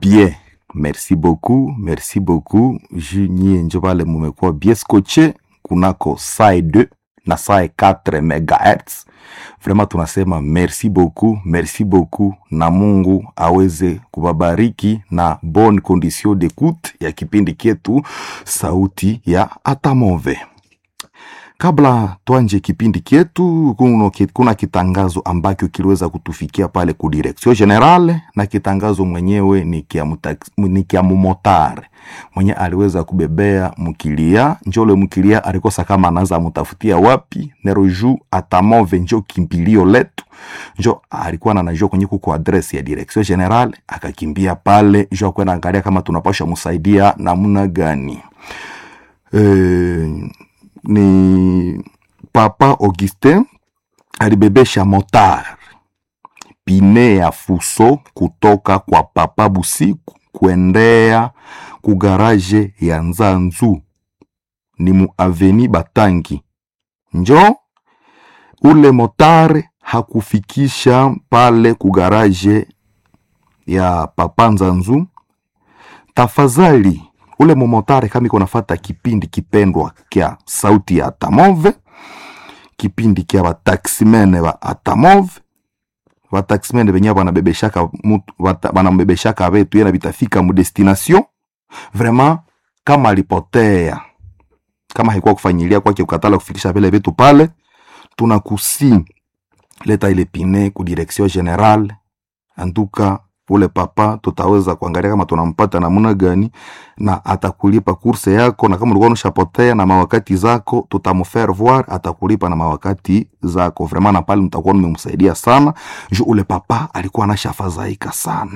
bien merci beaucoup merci beaucoup ju nyie njo vale mumekuwa bien scotche kunako sae 2 na sae 4 megahertz vraiment tunasema merci beaucoup merci beaucoup na mungu aweze kubabariki na bonne condition d'écoute ya kipindi kyetu sauti ya atamove kabla twanje kipindi kyetu kuno, kuna kitangazo ambacho kiliweza kutufikia pale ku direction generale na kitangazo mwenyewe ni kia, mutax- ni kia mumotare mwenye aliweza kubebea mkilia njole mkilia alikosa kama anaanza mutafutia wapi nero ju atamove njo kimbilio letu njo alikuwa nanajua kwenye kuko adresi ya direction general akakimbia pale njo akwenda angalia kama tunapasha musaidia namna gani e, ni papa augustin alibebesha motar pine ya fuso kutoka kwa papa busiku kuendea kugaraje ya nzanzu ni mu aveni batangi njo ule motare hakufikisha pale kugaraje ya papa nzanzu tafadhali ule momotare kama iko nafata kipindi kipendwa kya sauti ya atamove kipindi kya bataximene ba atamove bataximene benye banabebeshaka mutu- bata- banambebeshaka betu yena bitafika mu destination vraiment kama alipotea kama haikuwa kufanyilia kwake ukatala kufikisha vile vitu pale tunakusi leta ile pine ku direction general antuka ule papa tutaweza kuangalia kama tunampata namna gani na atakulipa kurse yako na kama ulikuwa unashapotea na mawakati zako tutamfaire voir atakulipa na mawakati zako vraiment na pale mtakuwa mmemsaidia sana ju ule papa alikuwa anashafadhaika sana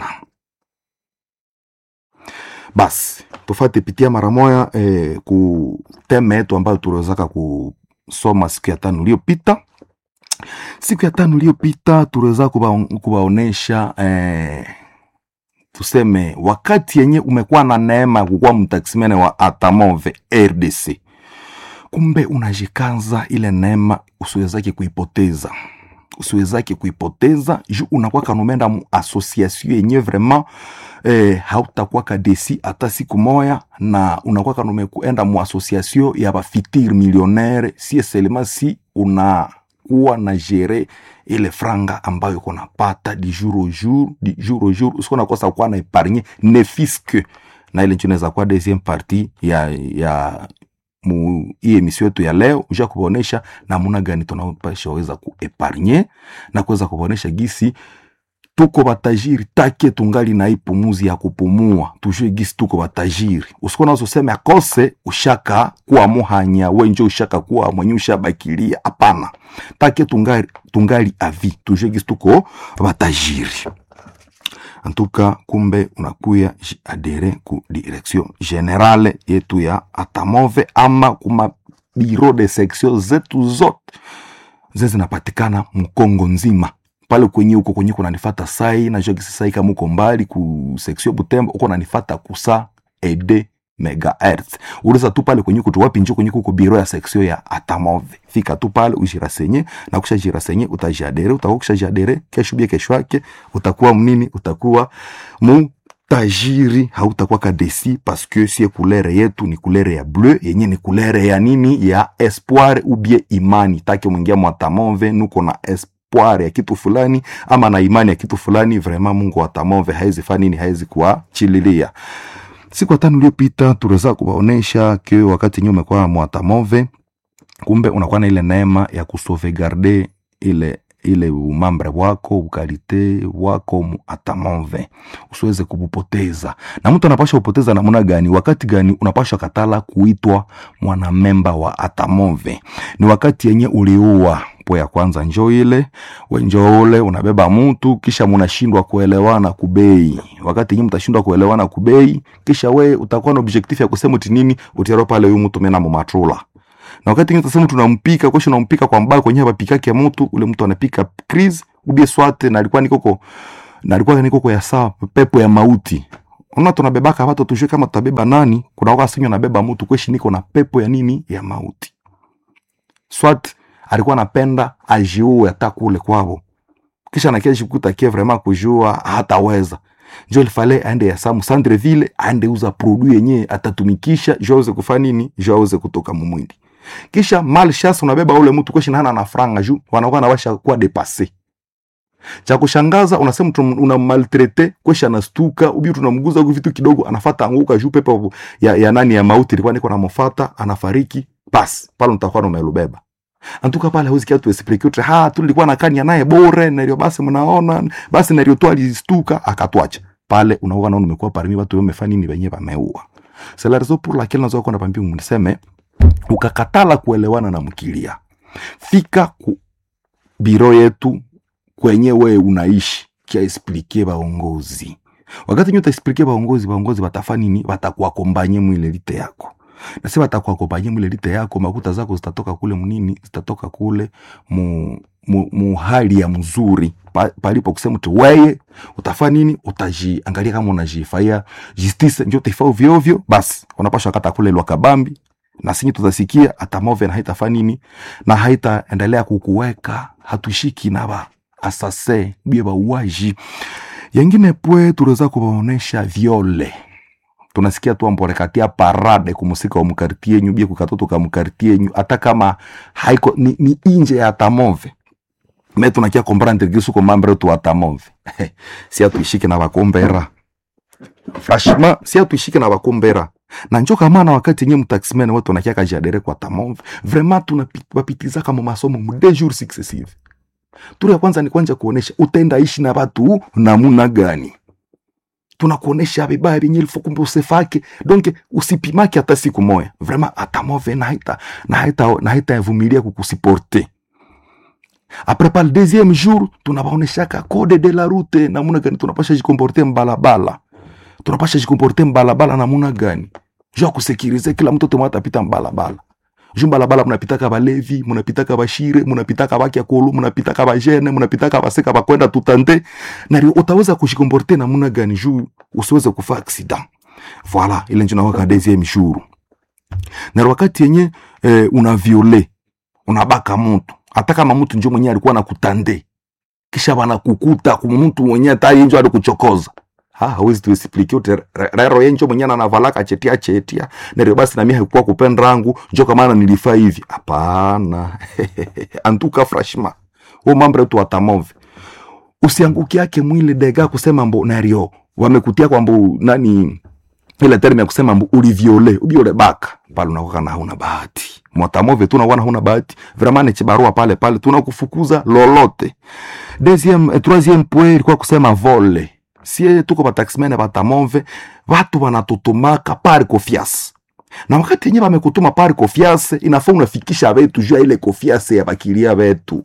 basi tufate pitia mara moya eh, ku teme yetu ambayo tuliwezaka kusoma siku ya tano iliyopita siku ya tano iliyopita tuliweza kuba, kubaonesha eh, tuseme wakati yenye umekuwa na neema ya kukuwa mtaksimene wa atamove rdc kumbe unajikaza ile neema usiwezake kuipoteza usiwezake kuipoteza ju unakuwa kanumenda mu association yenye vraiment eh, hautakuwa kadesi hata siku moya na unakuwa kanume kuenda mu association ya bafitir millionnaire si selema si unakuwa na gere ile franga ambayo kunapata di jour au jour di jour au jour usikuwa nakosa kuwa na epargne ne fiske na ile ncho inaweza kuwa deuxième partie ya ya mu hii emission yetu ya leo uja kubonesha namuna gani tunapasha weza kuepargne na kuweza kubonesha gisi tuko batajiri take tungali na hii pumuzi ya kupumua tujue gisi tuko batajiri usikuwa nazosema akose ushaka kuwa muhanya wenje ushaka kuwa mwenye ushabakilia hapana take tungali, tungali avi tujue gisi tuko batajiri antuka kumbe unakuya ji- adere ku direction generale yetu ya atamove ama kuma biro de section zetu zote ze zinapatikana mkongo nzima pale kwenye huko kwenye kunanifata sai najua kisi sai kama uko mbali ku section butembo uko nanifata kusa ede megahertz uliza tu pale kwenye kutu wapi njo kwenye kuko biro ya section ya atamove fika tu pale ujirasenye na kusha jirasenye utajadere utakuwa kusha jadere kesho bia kesho yake utakuwa mnini utakuwa mu tajiri hautakuwa kadesi paske sie kulere yetu ni kulere ya bleu yenye ni kulere ya nini ya espoir ubie imani take mwingia mwatamove nuko na espoir ya kitu fulani ama na imani ya kitu fulani vraiment mungu watamove haezi fa nini haezi kuachililia siku ya tano iliyopita tuliweza kuwaonesha ke wakati nyuma kwa mwatamove kumbe unakuwa na ile neema ya kusauvegarde ile ile umambre wako ukalite wako mu atamove usiweze kubupoteza na mtu anapasha kupoteza namna gani wakati gani unapasha katala kuitwa mwanamemba wa atamove ni wakati yenye uliua po ya kwanza njo ile wenjo ule unabeba mtu kisha munashindwa kuelewana kubei wakati yenye mtashindwa kuelewana kubei kisha we utakuwa na objectif ya kusema uti nini utiaro pale huyu mtu mena mumatrula na wakati ingine tasema tunampika kesho unampika kwa mbaya kwenye bapikake ya mtu ule mtu anapika crise ubie swate na alikuwa nikoko na alikuwa nikoko ya saa pepo ya mauti ona tunabebaka watu tujue kama tutabeba nani kuna wakati sinyo nabeba mtu kweshi niko na pepo ya nini ya mauti swat alikuwa anapenda ajiue hata kule kwavo kisha nakia jikuta kie vraiment kujua hataweza njo lifale aende ya samu centre ville aende uza produit yenye atatumikisha jo aweze kufa nini jo aweze kutoka mumwili kisha mal chance unabeba ule mtu kweshi nana na franga juu wanakuwa nawasha kuwa depasse cha kushangaza unasema una maltrete kwesha anastuka ubi tunamguza huku vitu kidogo anafata anguka juu pepo ya, ya nani ya mauti ilikuwa niko namofata anafariki bas pale mtakuwa umelubeba antuka pale hauzi kiatu explique utre ha tulikuwa na kanya naye bore na ndio basi mnaona basi na ndio tu alistuka akatwacha pale unaona naona umekuwa parmi watu wamefanya nini wenyewe wameua c'est la raison pour laquelle nazo kwenda pambio mniseme ukakatala kuelewana na mkilia fika ku biro yetu kwenye we unaishi kia explique baongozi wakati nyo utaexplique baongozi baongozi batafanya nini batakuakombanye mwile lite yako na si batakuakombanye mwile lite yako makuta zako zitatoka kule mnini zitatoka kule mu, mu, mu hali ya mzuri pa, palipo kusema tu weye utafanya nini utajiangalia kama unajifaia justice njo utaifa ovyo ovyo basi unapasha kata kule lwa kabambi na sinyi tutasikia hata move na haitafanya nini na haitaendelea kukuweka hatushiki na ba asase bie bauaji yengine pwe tuliweza kubaonesha viole tunasikia tu amborekatia parade kumusika wa mkartie yenyu bie kukatoto ka mkartie yenyu hata kama haiko ni, ni inje ya tamove me tunakia komprendre gisu ko mambre tu atamove si atuishike na bakombera franchement si atuishike na bakombera na njo kamana wakati nye mtaximene watu wanakia kajadere kwa tamove vraiment tunapitiza kama masomo mu deux jours successive turu ya kwanza ni kwanja kuonesha utaenda ishi na watu namuna gani tunakuonesha vibaya vyenye ilifo kumbe usefake donc usipimake hata siku moya vraiment atamove na haita na haita na haita yavumilia kukusiporte apres par le deuxième jour tunabaoneshaka code de la route namuna gani tunapasha jikomporte mbalabala tunapasha jikomporte mbalabala namuna gani juu ya kusekirize kila mtoto mwa atapita mbalabala juu mbalabala munapitaka balevi munapitaka bashire munapitaka bakyakulu munapitaka bajene munapitaka baseka bakwenda tutande na utaweza kushikomporte namuna gani juu usiweze kufa accident voilà ile njo nawaka deuxième jour na wakati yenye eh, una viole unabaka mtu hata kama mtu njo mwenye alikuwa nakutande kisha banakukuta kuma mtu mwenye tayari njo alikuchokoza ha hawezi tuexplike ute rero yenjo mwenye anavalaka chetia chetia nero basi na mimi haikuwa kupenda rangu njo kama nilifaa hivi hapana antuka frashma o mambo tu atamove usianguki yake mwile dega kusema mbo nario wamekutia kwa mbo nani ile terme ya kusema mbo uliviole ubiole baka pale unakuwa na huna bahati mwatamove tu nakuwa huna bahati vraiment ni chibarua pale pale tunakufukuza lolote deuxième eh, troisième point ilikuwa kusema vole sie tuko bataximene batamove watu wanatutumaka pari kofiasi na wakati yenye bamekutuma pari kofiase inafaa unafikisha betu juu ya ile kofiase ya bakilia betu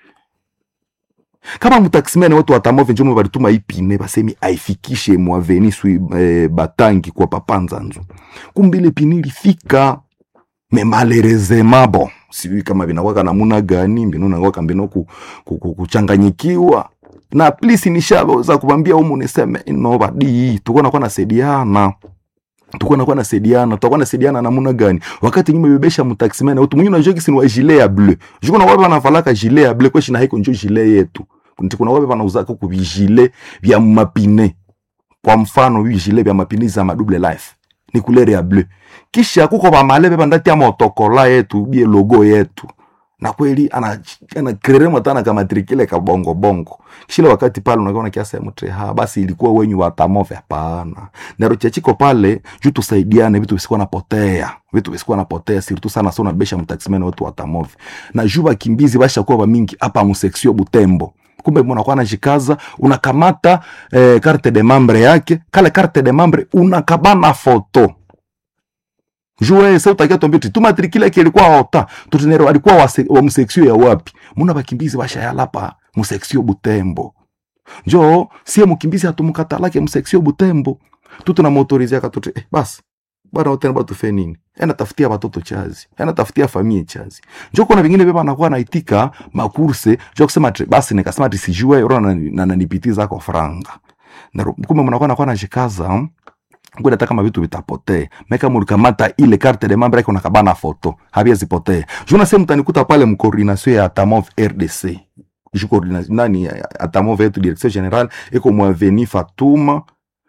kama mutaximene watu watamove njomo balituma ipine basemi aifikishe mwaveni sui eh, batangi kwa papanzanzu kumbe ile pini ilifika me malerezema bon sijui kama vinakwaka namuna gani mbinu nakwaka mbino ku, ku, ku, kuchanganyikiwa na plisi nishaweza kubambia umu niseme no badi tuko nakuwa nasaidiana tuko nakuwa nasaidiana tutakuwa nasaidiana namuna gani wakati nyuma bebesha mtaximene utu mwingine unajua kisi ni wa gilet ya bleu juko na wabe wanavalaka gilet ya bleu kweshi na haiko njo gilet yetu nti kuna wabe wanauzaka ku vigile vya mapine kwa mfano hivi gilet vya mapine za madouble life ni couleur ya bleu kisha kuko bamalebe bandati ya motokola yetu bie logo yetu na kweli ana ana krerema tana kama trikile ka bongo bongo kile wakati pale unaona kiasi ya mtre ha basi ilikuwa wenyu wa tamove hapana nero chachiko pale juu tusaidiane vitu visikuwa napotea vitu visikuwa napotea sirtu sana sana besha mtaximene watu wa tamove na juu bakimbizi basha kuwa mingi hapa museksio butembo kumbe mnakuwa najikaza unakamata eh, carte de membre yake kale carte de membre unakabana foto jue sa utakia tuambie tu matrikile yake ilikuwa ota tutinero alikuwa wa, se, wa mseksio ya wapi muna bakimbizi bashayalapa museksio butembo njo sie mukimbizi hatumukatalake mseksio butembo tu tunamotorizia katuti eh, basi bana otena batufe nini ena tafutia batoto chazi ena tafutia famie chazi njo kuna vingine beba nakuwa naitika makurse jo kusema tri, basi nikasema ati sijue ro na nanipitiza kwa franga na kumbe mnakuwa nakuwa najikaza kwenda hata kama vitu vitapotee meka mulikamata ile carte de membre yake unakabana foto habia zipotee juna sehemu tanikuta pale mkoordination ya Atamov RDC ju coordination nani Atamov yetu direction general iko mwaveni Fatuma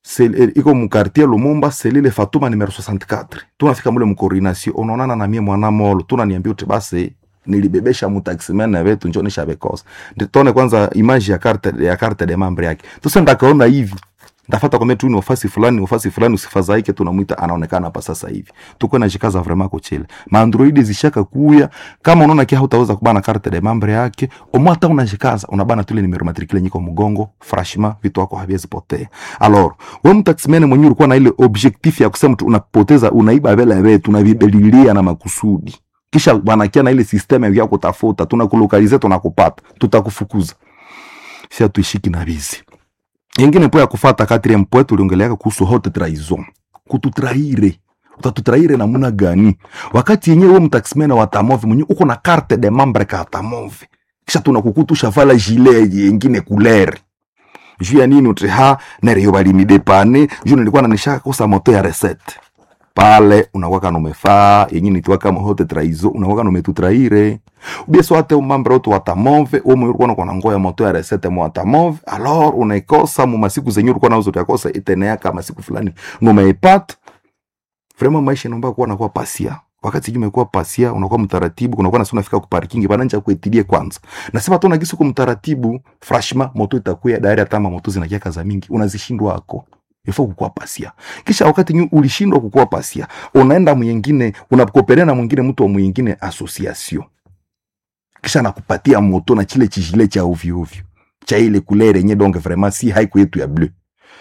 sel- eh, iko mukartier lumumba selile fatuma numero 64 tunafika mule mkoordination unaonana na mie mwana molo tunaniambia uti basi nilibebesha mutaximene wetu njo nishabekosa nditone kwanza image ya carte ya carte de membre yake tuse ndakaona hivi ndafata kwambia tu ni ofasi fulani ofasi fulani usifadhaike tunamwita anaonekana hapa sasa hivi tuko na jikaza vraiment kuchele maandroid zishaka kuya kama unaona kia hutaweza kubana carte de membre yake omo hata unajikaza unabana tule numero matricule nyiko mgongo franchement vitu wako haviwezi potea alors wewe mtaximene mwenyewe ulikuwa na ile objectif ya kusema tu unapoteza unaiba vela yetu unavibelilia na makusudi kisha wanakia na ile system ya kutafuta tunakulokalize tunakupata tutakufukuza si tuishiki na bizi ingine po ya kufata quatrième point tuliongeleaka kuhusu haute trahison kututraire utatutraire namuna gani wakati yenyewe wewe mtaximene wa tamove mwenye uko na carte de membre ka tamove kisha tunakukutusha vala gilet yengine couleur juu ya nini uti ha nereyo balinidepane juu nilikuwa nanisha kosa moto ya recette pale unakwaka numefaa yenye nitwa kama hote traizo unakwaka numetutraire ubie swate umambre otu watamove umu ulikuwa unakuwa na ngoya moto ya resete mu watamove alors unaikosa mu masiku zenye ulikuwa nazo utakosa itenea kama siku fulani numeipata vraiment maisha inaomba kuwa nakuwa pasia wakati sijui umekuwa pasia unakuwa mtaratibu unakuwa nasi unafika ku parking bananja kuetilie kwanza nasema tu nagisu ku mtaratibu frashma moto itakuya dari hata ma moto zinakiaka za mingi unazishindwa ako ifo kukuwa pasia kisha wakati nyu ulishindwa kukuwa pasia unaenda mwingine unakoperea na mwingine mtu wa mwingine association kisha nakupatia moto na chile chijile cha ovyo ovyo cha ile kulere yenye donge vraiment si haiku yetu ya bleu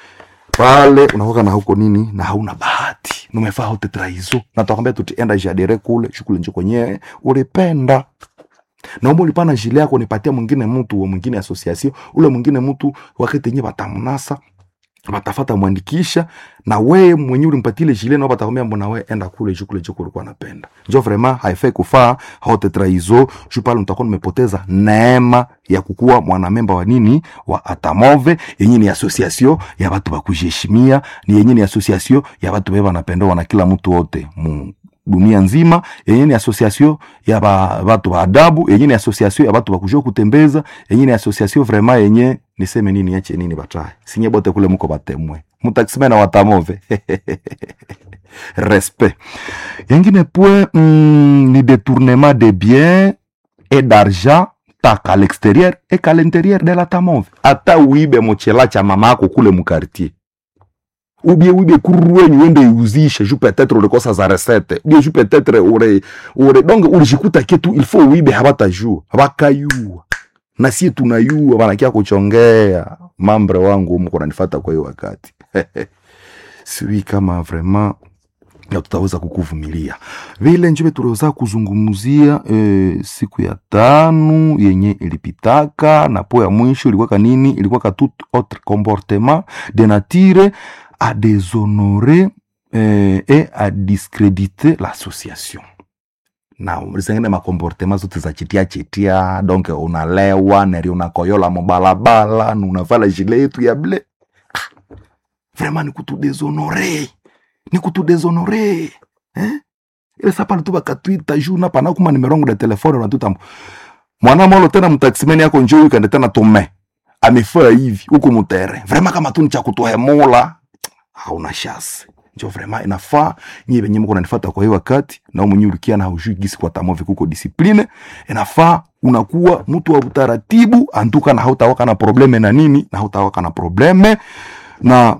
pale unakoka na huko nini na hauna bahati numefaa hote traizo na tutakwambia tutienda jadere kule shughuli njo kwenyewe ulipenda naomba ulipana jile yako nipatia mwingine mtu wa mwingine association ule mwingine mtu wakati yenye batamnasa batafata mwandikisha na we mwenye ulimpatia ile jile nao batakwambia mbona we enda kule juu kule juu kulikuwa napenda njo vraiment haifai kufaa haute traizo juu pale mtakuwa nimepoteza neema ya kukuwa mwanamemba wa nini wa atamove yenye ni association ya watu bakujiheshimia ni yenye ni association ya watu beba napendowa na kila mtu wote mu dunia nzima yenye ni association ya ba, batu ba adabu yenye ni association ya batu bakujua kutembeza yenye ni association vraiment yenye niseme nini yache nini bataye sinye bote kule muko batemwe mutaximena watamove respect yengine point mm, ni détournement de biens et d'argent taka à l'extérieur et qu'à l'intérieur de la tamove ata uibe mochela cha mama yako kule mukartier ubie ubie kuruwenyu wende iuzishe ju peut-être ulikosa za recette ubie ju peut-être ure ure donc ulijikuta kitu il faut uibe habatajua bakayua na sie tunayua wanakia kuchongea mambre wangu mko nanifata kwa hiyo wakati siwi kama vraiment na tutaweza kukuvumilia vile njive tuliweza kuzungumzia e, siku ya tano yenye ilipitaka na po ya mwisho ilikuwa kanini ilikuwa ka tout autre comportement de nature à déshonorer eh, et à discréditer l'association na zengine makomportema zote za chitia chitia donc unalewa neri unakoyola mubalabala na unavala jile yetu ya ble ah, vraiment ni kutudeshonore ni kutudeshonore eh? ile sapale tu bakatwita juu napana kuma nimerongo de telefone unatuta mwana molo tena mtaksimeni yako njoo ikande tena tome amefaa hivi huku mutere vraiment kama tu ni cha kutuhemula hauna shasi njo vraiment inafaa nyie venye mko nanifata kwa hiyo wakati na mwenye ulikia na haujui gisi kwa tamovi kuko discipline inafaa unakuwa mtu wa utaratibu antuka na hautawaka na probleme na nini na hautawaka na probleme na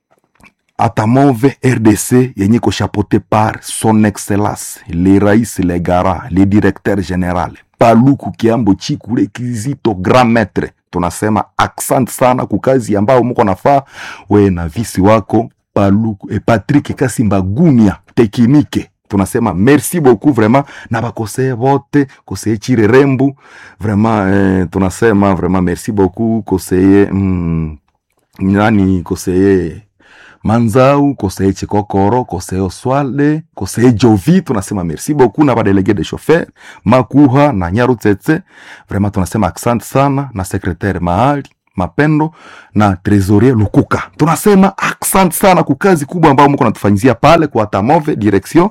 atamove rdc yenye iko chapeauté par son excellence le rais le gara le directeur général paluku kiambo chikule kizito grand maître tunasema aksant sana kukazi ambao mko nafaa we na visi wako paluku e patrick kasimba gunia tekinike tunasema merci beaucoup vraiment na bakosee bote koseye chire rembu vraiment eh, tunasema vraiment merci beaucoup koseye mm, nani koseye manzau koseye chikokoro koseye oswalde koseye jovi tunasema merci beaucoup na badelege de chauffeur makuha na nyaru tsetse vraiment tunasema asante sana na secretaire mahali mapendo na trésorier lukuka tunasema asante sana kukazi kubwa ambayo mko natufanyizia pale kwa tamove direction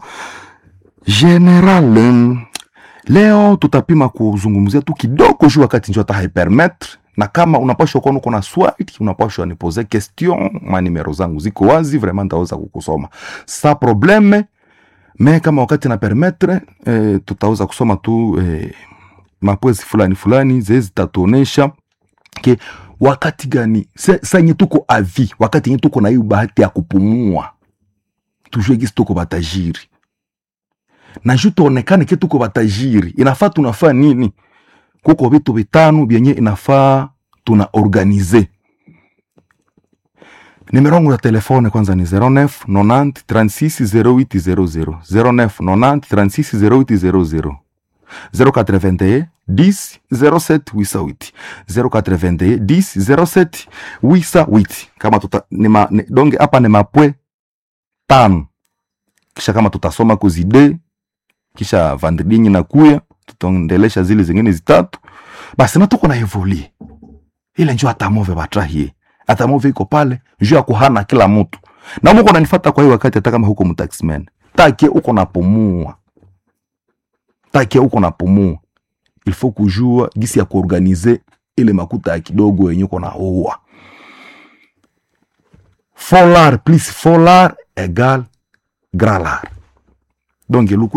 general leo tutapima kuzungumzia tu kidogo juu wakati njo hata haipermetre na kama unapashwa kuwa uko na swali unapashwa nipoze question manimero zangu ziko wazi vraiment nitaweza kukusoma sa probleme me kama wakati na permettre eh, tutaweza kusoma tu eh, mapwezi fulani fulani zee zitatuonesha ke wakati gani se- sa yenye tuko avi wakati yenye tuko na hiyo bahati ya kupumua tujue gisi tuko batajiri na juu tuonekane ke tuko batajiri inafaa tunafaa nini kuko vitu vitano vyenye inafaa tuna organize nimero yangu ya telefone kwanza ni 09 90 36 0800 09 90 36 0800 081 10 07 88 081 10 07 88 kama tuta ni ma, ni, donge hapa ni mapwe tano kisha kama tutasoma kuzide kisha vandridinyi na kuya tutaendelesha zile zingine zitatu basi na tuko na evolie ile njo atamove batrahie atamove iko pale njo ya kuhana kila mtu na muko nanifata kwa hiyo wakati hata kama huko mtaxman takie uko napumua takie uko napumua il faut kujua gisi ya kuorganize ile makuta ya kidogo yenye uko na ua folar plus folar egal gralar donc luku